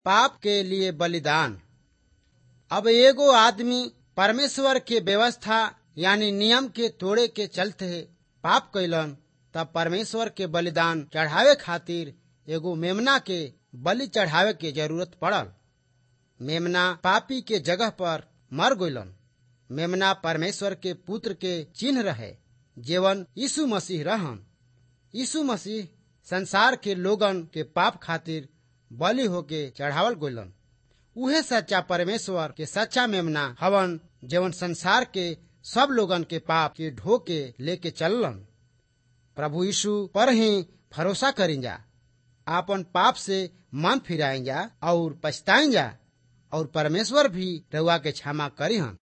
पाप के लिए बलिदान अब एगो आदमी परमेश्वर के व्यवस्था यानी नियम के तोड़े के चलते पाप कैलन तब परमेश्वर के बलिदान चढ़ावे खातिर एगो मेमना के बलि चढ़ावे के जरूरत पड़ल मेमना पापी के जगह पर मर गइलन मेमना परमेश्वर के पुत्र के चिन्ह रहे जेवन यीशु मसीह रहन यीशु मसीह संसार के लोगन के पाप खातिर बलि होके चढ़ावल गइलन उहे सच्चा परमेश्वर के सच्चा मेमना हवन जेवन संसार के सब लोगन के पाप के ढो के लेके चललन प्रभु यीशु पर ही भरोसा करेंजा आपन पाप से मन फिराएंजा और पछताएंजा और परमेश्वर भी रउआ के क्षमा करी हन